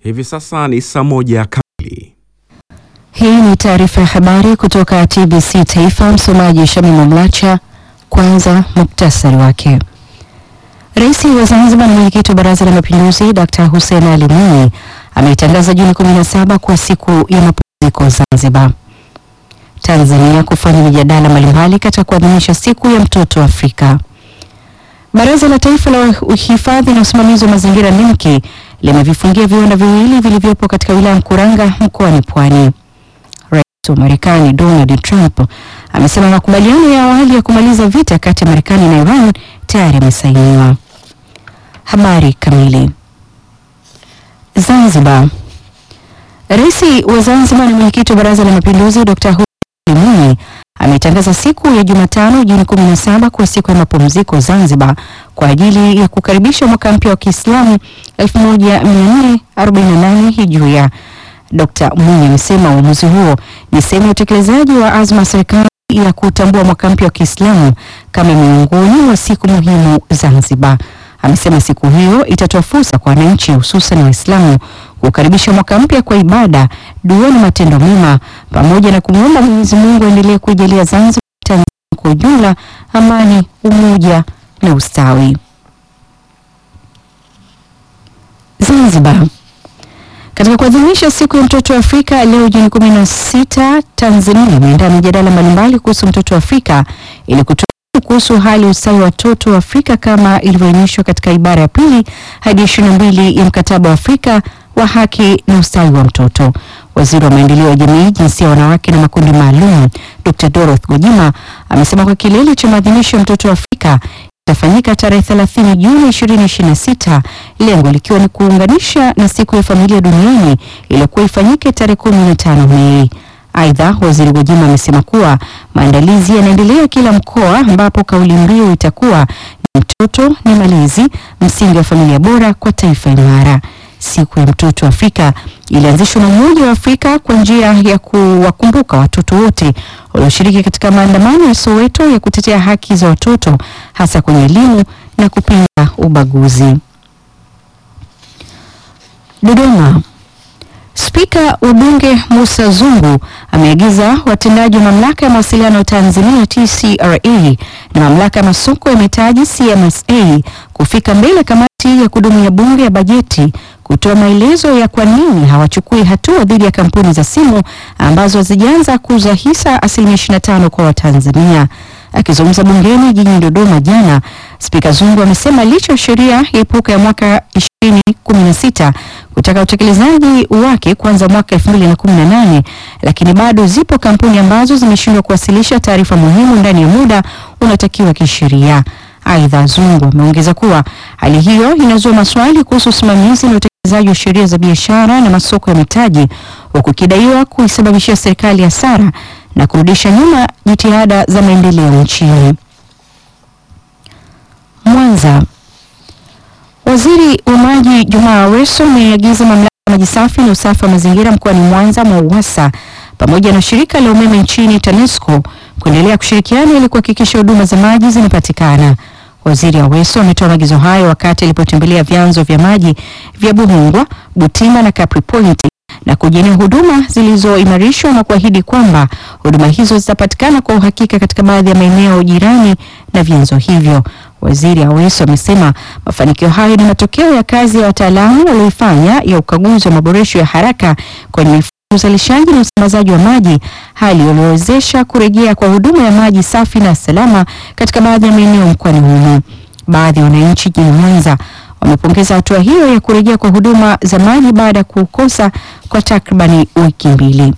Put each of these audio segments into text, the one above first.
Hivi sasa ni saa moja kamili. Hii ni taarifa ya habari kutoka TBC Taifa. Msomaji Shamimu Mlacha. Kwanza muktasari wake. Rais wa Zanzibar na mwenyekiti wa Baraza la Mapinduzi Dr. Hussein Ali Mwinyi ameitangaza Juni 17 kuwa siku ya mapumziko Zanzibar. Tanzania kufanya mijadala mbalimbali katika kuadhimisha siku ya mtoto Afrika. Baraza la Taifa la Uhifadhi na Usimamizi wa Mazingira NEMKI limevifungia viwanda viwili vilivyopo katika wilaya Mkuranga mkoani Pwani. Rais wa Marekani Donald Trump amesema makubaliano ya awali ya kumaliza vita kati ya Marekani na Iran tayari yamesainiwa. Habari kamili. Zanzibar. Rais wa Zanzibar na mwenyekiti wa Baraza la Mapinduzi Dr. Hussein Ali Mwinyi ametangaza siku ya Jumatano Juni 17 kuwa siku ya mapumziko Zanzibar kwa ajili ya kukaribisha mwaka mpya wa Kiislamu 1448 Hijria. Dr. Mwinyi amesema uamuzi huo ni sehemu ya utekelezaji wa azma ya serikali ya kutambua mwaka mpya wa Kiislamu kama miongoni mwa siku muhimu Zanzibar. Amesema siku hiyo itatoa fursa kwa wananchi hususan Waislamu kukaribisha mwaka mpya kwa ibada, dua na matendo mema pamoja na kumwomba Mwenyezi Mungu aendelee kuijalia Zanzibar Tanzania kwa ujumla amani, umoja na ustawi. Zanzibar. Katika kuadhimisha siku ya mtoto wa Afrika leo Juni 16, Tanzania imeandaa mijadala mbalimbali kuhusu mtoto wa Afrika ili kutoa kuhusu hali ya ustawi wa watoto wa Afrika kama ilivyoainishwa katika ibara ya pili hadi 22 ya mkataba wa Afrika wa haki na ustawi wa mtoto. Waziri wa maendeleo ya jamii, jinsia ya wanawake na makundi maalum, Dr. Dorothy Gwajima amesema kwa kilele cha maadhimisho ya mtoto wa Afrika itafanyika tarehe 30 Juni 2026, lengo likiwa ni kuunganisha na siku ya familia duniani iliyokuwa ifanyike tarehe 15 Mei. Aidha, waziri Gwajima amesema kuwa maandalizi yanaendelea kila mkoa, ambapo kauli mbiu itakuwa ni mtoto ni malezi, msingi wa familia bora kwa taifa imara. Siku ya mtoto Afrika ilianzishwa na Umoja wa Afrika kwa njia ya kuwakumbuka watoto wote walioshiriki katika maandamano ya Soweto ya kutetea haki za watoto hasa kwenye elimu na kupinga ubaguzi. Dodoma. Spika wa Bunge Musa Zungu ameagiza watendaji wa mamlaka ya mawasiliano Tanzania TCRA na mamlaka ya masoko ya mitaji CMSA kufika mbele ya kamati ya kudumu ya Bunge ya bajeti kutoa maelezo ya kwa nini hawachukui hatua dhidi ya kampuni za simu ambazo hazijaanza kuuza hisa asilimia 25 kwa Watanzania. Akizungumza bungeni jijini Dodoma jana, Spika Zungu amesema licha ya sheria ya epuka ya mwaka 2016 kutaka utekelezaji wake kuanza mwaka 2018, lakini bado zipo kampuni ambazo zimeshindwa kuwasilisha taarifa muhimu ndani ya muda unatakiwa kisheria. Aidha, Zungu ameongeza kuwa hali hiyo inazua maswali kuhusu usimamizi na utekelezaji wa sheria za biashara na masoko ya mitaji, huku ikidaiwa kuisababishia serikali hasara na kurudisha nyuma jitihada za maendeleo nchini. Mwanza. Waziri wa Maji Jumaa Aweso ameagiza mamlaka ya maji safi na usafi wa mazingira mkoani Mwanza MWAUWASA pamoja na shirika la umeme nchini TANESCO kuendelea kushirikiana ili kuhakikisha huduma za maji zinapatikana. Waziri Aweso ametoa maagizo hayo wakati alipotembelea vyanzo vya maji vya Buhungwa, Butima na Capri Point na kujionea huduma zilizoimarishwa na kuahidi kwamba huduma hizo zitapatikana kwa uhakika katika baadhi ya maeneo jirani na vyanzo hivyo. Waziri Aweso amesema mafanikio hayo ni matokeo ya kazi ya wataalamu walioifanya ya ukaguzi wa maboresho ya haraka kwenye mifumo ya uzalishaji na usambazaji wa maji, hali iliyowezesha kurejea kwa huduma ya maji safi na salama katika baadhi ya maeneo mkoani humo. Baadhi ya wananchi jijini Mwanza wamepongeza hatua hiyo ya kurejea kwa huduma za maji baada ya kukosa kwa takribani wiki mbili.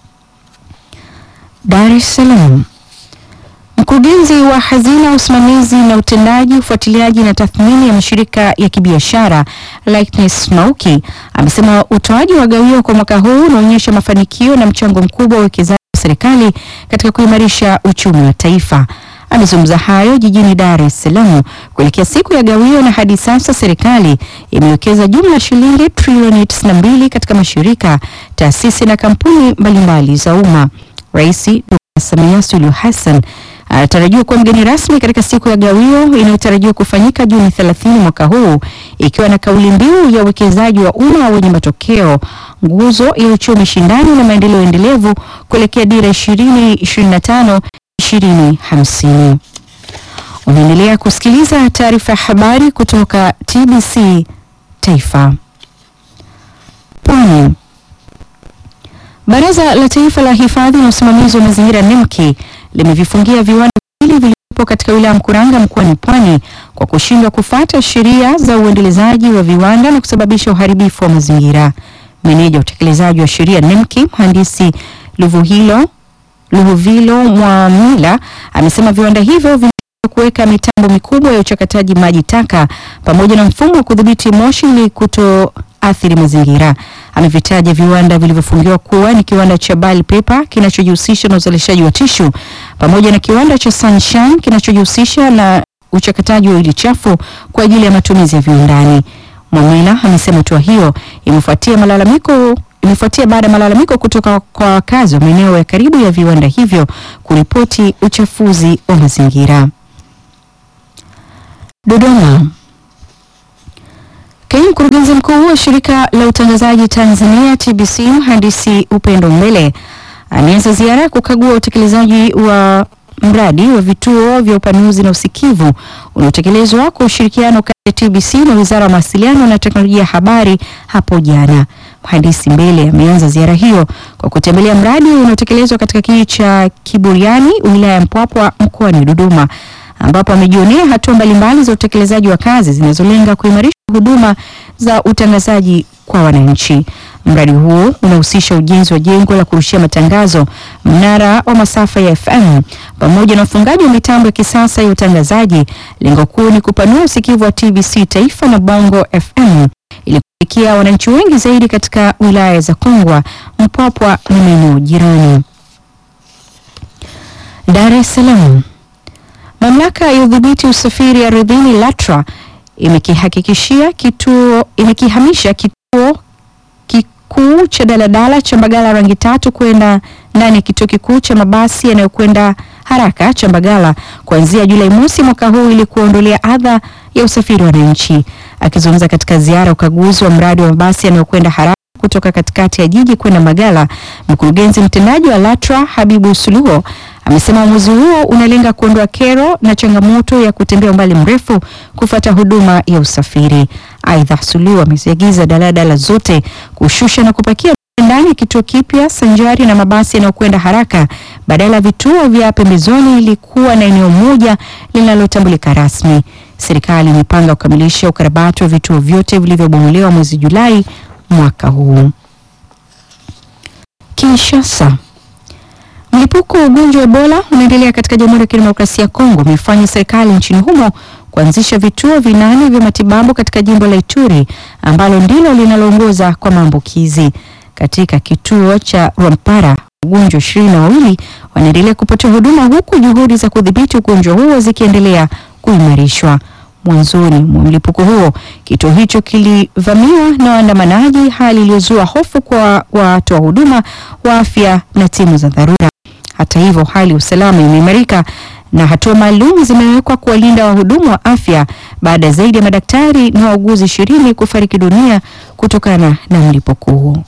Dar es Salaam. Mkurugenzi wa hazina, usimamizi na utendaji, ufuatiliaji na tathmini ya mashirika ya kibiashara Lightness Mauki amesema utoaji wa gawio kwa mwaka huu unaonyesha mafanikio na mchango mkubwa wa uwekezaji wa serikali katika kuimarisha uchumi wa taifa. Amezungumza hayo jijini Dar es Salaam kuelekea siku ya gawio, na hadi sasa serikali imewekeza jumla ya shilingi trilioni 92 katika mashirika, taasisi na kampuni mbalimbali za umma. Rais Dr. Samia Suluhu Hassan anatarajiwa kuwa mgeni rasmi katika siku ya gawio inayotarajiwa kufanyika Juni 30 mwaka huu, ikiwa na kauli mbiu ya uwekezaji wa umma wenye matokeo, nguzo ya uchumi shindani na maendeleo endelevu kuelekea dira 2025 2050. Unaendelea kusikiliza taarifa ya habari kutoka TBC Taifa. Pwani. Baraza la Taifa la Hifadhi na Usimamizi wa Mazingira NEMKI limevifungia viwanda viwili vilivyopo katika wilaya ya Mkuranga mkoani Pwani kwa kushindwa kufuata sheria za uendelezaji wa viwanda na kusababisha uharibifu wa mazingira. Meneja wa utekelezaji wa sheria NEMKI mhandisi Luvuhilo Luhuvilo Mwamila amesema viwanda hivyo vina kuweka mitambo mikubwa ya uchakataji maji taka pamoja na mfumo wa kudhibiti moshi ili kutoathiri mazingira. Amevitaja viwanda vilivyofungiwa kuwa ni kiwanda cha Bali Paper kinachojihusisha na uzalishaji wa tishu pamoja na kiwanda cha Sunshine kinachojihusisha na uchakataji wa ili chafu kwa ajili ya matumizi ya viwandani. Mwamila amesema hatua hiyo imefuatia malalamiko imefuatia baada ya malalamiko kutoka kwa wakazi wa maeneo ya karibu ya viwanda hivyo kuripoti uchafuzi wa mazingira. Dodoma. Kaimu mkurugenzi mkuu wa shirika la utangazaji Tanzania TBC mhandisi Upendo Mbele ameanza ziara ya kukagua utekelezaji wa mradi wa vituo vya upanuzi na usikivu unaotekelezwa kwa ushirikiano kati ya TBC na Wizara ya Mawasiliano na Teknolojia ya Habari hapo jana. Mhandisi Mbele ameanza ziara hiyo kwa kutembelea mradi unaotekelezwa katika kijiji cha Kiburiani, wilaya ya Mpwapwa, mkoani Dodoma, ambapo amejionea hatua mbalimbali za utekelezaji wa kazi zinazolenga kuimarisha huduma za utangazaji kwa wananchi. Mradi huo unahusisha ujenzi wa jengo la kurushia matangazo, mnara wa masafa ya FM pamoja na ufungaji wa mitambo ya kisasa ya utangazaji. Lengo kuu ni kupanua usikivu wa TBC Taifa na Bongo FM ili kufikia wananchi wengi zaidi katika wilaya za Kongwa, Mpwapwa na maeneo jirani. Dar es Salaam. Mamlaka ya udhibiti usafiri ardhini LATRA imekihakikishia kituo imekihamisha kituo kikuu cha daladala cha Mbagala rangi tatu kwenda ndani ya kituo kikuu cha mabasi yanayokwenda haraka cha Mbagala kuanzia Julai mosi mwaka huu ili kuondolea adha ya usafiri wa wananchi. Akizungumza katika ziara ya ukaguzi wa mradi wa mabasi yanayokwenda haraka kutoka katikati ya jiji kwenda Mbagala, mkurugenzi mtendaji wa LATRA Habibu Suluho amesema uamuzi huo unalenga kuondoa kero na changamoto ya kutembea umbali mrefu kufuata huduma ya usafiri. Aidha, Suluhu ameziagiza daladala zote kushusha na kupakia ndani ya kituo kipya sanjari na mabasi yanayokwenda haraka badala ya vituo vya pembezoni ili kuwa na eneo moja linalotambulika rasmi. Serikali imepanga kukamilisha ukarabati wa vituo vyote vilivyobomolewa mwezi Julai mwaka huu. Kinshasa. Mlipuko wa ugonjwa wa Ebola unaendelea katika Jamhuri ya Kidemokrasia ya Kongo umefanya serikali nchini humo kuanzisha vituo vinane vya matibabu katika jimbo la Ituri ambalo ndilo linaloongoza kwa maambukizi. Katika kituo cha Rwampara wagonjwa ishirini na wawili wanaendelea kupata huduma huku juhudi za kudhibiti ugonjwa huo zikiendelea kuimarishwa. Mwanzoni mwa mlipuko huo, kituo hicho kilivamiwa na waandamanaji, hali iliyozua hofu kwa watoa huduma wa afya na timu za dharura. Hata hivyo, hali ya usalama imeimarika na hatua maalum zimewekwa kuwalinda wahudumu wa afya baada ya zaidi ya madaktari na wauguzi ishirini kufariki dunia kutokana na mlipuko huo.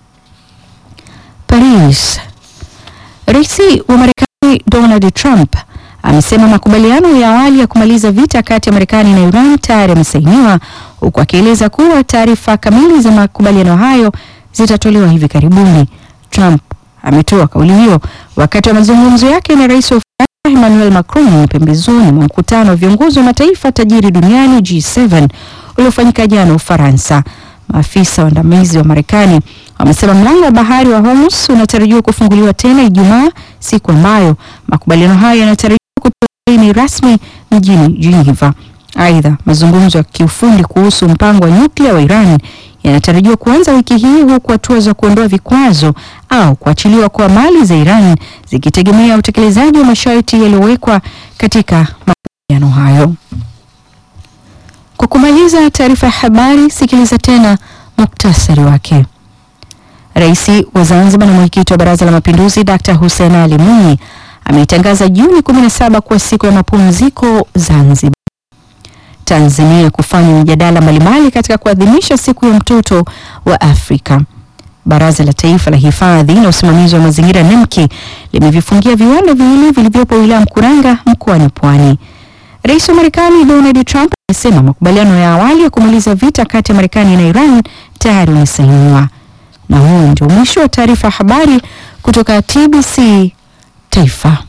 Paris. Rais wa Marekani Donald Trump amesema makubaliano ya awali ya kumaliza vita kati ya Marekani na Iran tayari yamesainiwa huku akieleza kuwa taarifa kamili za makubaliano hayo zitatolewa hivi karibuni. Trump ametoa kauli hiyo wakati wa mazungumzo yake na rais wa Ufaransa Emmanuel Macron pembezoni mwa mkutano wa viongozi wa mataifa tajiri duniani G7 uliofanyika jana Ufaransa. Maafisa waandamizi wa Marekani wamesema mlango wa bahari wa Hormuz unatarajiwa kufunguliwa tena Ijumaa, siku ambayo makubaliano hayo yanatarajiwa kutoa saini rasmi mjini Geneva. Aidha, mazungumzo ya kiufundi kuhusu mpango wa nyuklia wa Iran yanatarajiwa kuanza wiki hii huku hatua za kuondoa vikwazo au kuachiliwa kwa mali za Iran zikitegemea utekelezaji wa masharti yaliyowekwa katika makubaliano hayo. Kwa kumaliza taarifa ya habari, sikiliza tena muktasari wake. Rais wa Zanzibar na mwenyekiti wa Baraza la Mapinduzi Dr. Hussein Ali Mwinyi ameitangaza Juni 17 kuwa siku ya mapumziko Zanzibar. Tanzania kufanya mjadala mbalimbali katika kuadhimisha siku ya mtoto wa Afrika. Baraza la Taifa la Hifadhi na Usimamizi wa Mazingira NEMKI limevifungia viwanda viwili vilivyopo wilaya Mkuranga mkoani Pwani. Rais wa Marekani Donald Trump amesema makubaliano ya awali ya kumaliza vita kati ya Marekani na Iran tayari umesainiwa. Na huo ndio mwisho wa taarifa ya habari kutoka TBC Taifa.